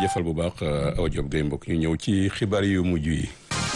jaajëfal bu baax Awa Diop Gueye mbokk ñu ñëw ci xibaar yu mujj yi.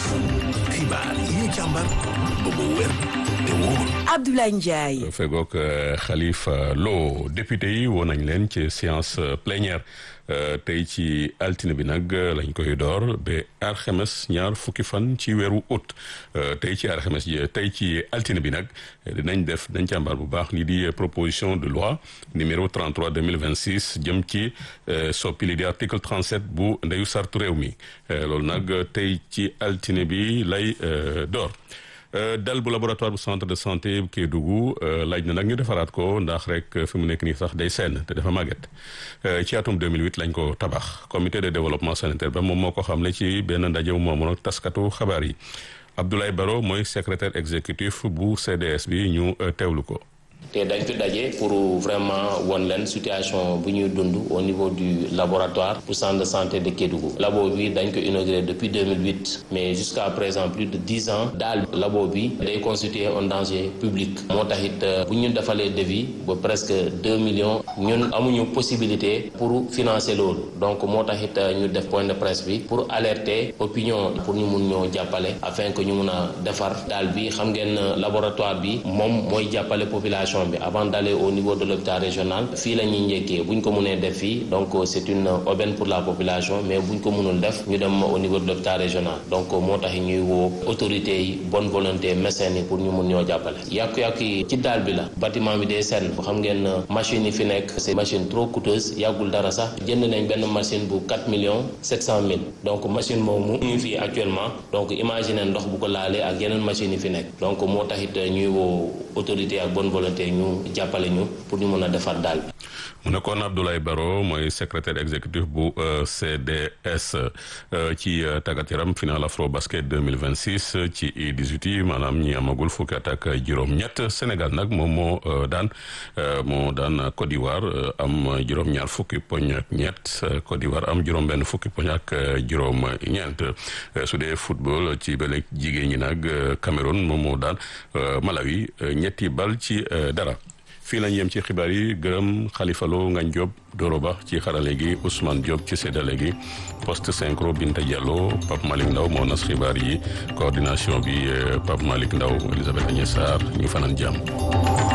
xibaar yi ñu càmbar ba mu wér te wóor. Abdoulaye Ndiaye. fegook Khalifa Lo député yi woo nañ leen ci séance plénière tey ci altine bi nag lañ koy door ba alxames ñaar fukki fan ci weeru août tey ci alxames ji tey ci altine bi nag dinañ def dañ càmbar bu baax lii di proposition de loi numéro 33 2026 jëm ci soppi lii di article 37 bu ndeyu sartu réew mi loolu nag tey ci altine bi lay door dal bu laboratoire bu centre de santé Kédougou laaj na nag ñu defaraat ko ndax rek fi mu nekk nii sax day senn te dafa màgget ci atum 2008 lañ ko tabax comité de développement sanitaire ba moom moo ko xamle ci benn ndaje moomu nag taskatu xabaar yi Abdoulaye Baro mooy secrétaire exécutif bu CDS bi ñu teewlu ko. te dañ fi daje pour vraiment won leen situation bu ñuy dund au niveau du laboratoire pour centre de santé de Kédougou labo bi dañ ko inauguré depuis 2008 mais jusqu'à présent plus de dix ans daal labo bi day constituer un danger public moo tax it bu ñu defalee devis ba presque deux millions ñun amuñu possibilité pour financer loolu donc moo tax it ñu def point de presse bi pour alerter opinion pour ñu mun ñoo jàppale afin que ñu mun a defar daal bi xam ngeen laboratoire bi moom mooy jàppale population bi avant d'aller au niveau de l'hôpital régional fii la ñuy njëkkee bu ñu ko mënee def fii donc c'est une aubaine pour la population mais bu ñu ko mënul def ñu dem au niveau de l'hôpital régional donc moo tax ñuy woo autorités yi bonne volonté médecins yi pour ñu mun ñoo jàppale yàqu-yàqu yi ci daal bi la bâtiment bi day senn bu xam ngeen machine yi fi nekk c'est machine trop coûteuse yàggul dara sax jënd nañ benn machine bu 4 millions 700 mille donc machine moomu ñu fii actuellement donc imaginer ndox bu ko laalee ak yeneen machines yi fi nekk donc moo tax it ñuy woo autorité ak bonne volonté ñu jàppale ñu pour ñu mën a defar daal bi. mu nekkoon Abdoulaye Baro mooy secrétaire exécutif bu CDS ci tàggat yaram final afro basket 2026 ci U18 yi maanaam ñi amagul fukki at ak juróom-ñett Sénégal nag moom moo daan moo daan Côte d'Ivoire am juróom-ñaar fukki poñ ak ñett Côte d'Ivoire am juróom-benn fukki poñ ak juróom-ñeent su dee football ci bële jigéen ñi nag Cameroun moom moo daan Malawi ñetti bal ci dara. fii lañ yem ci xibaar yi gërëm Khalifa Lo Ngagne Diop Doro Ba ci xarale gi Ousmane Diop ci séddale gi poste synchro Binta Diallo Pape Malick Ndaw moo nas xibaar yi coordination bi Pape Malick Ndaw Elisabeth Agnès Sarr ñu fanaan jàmm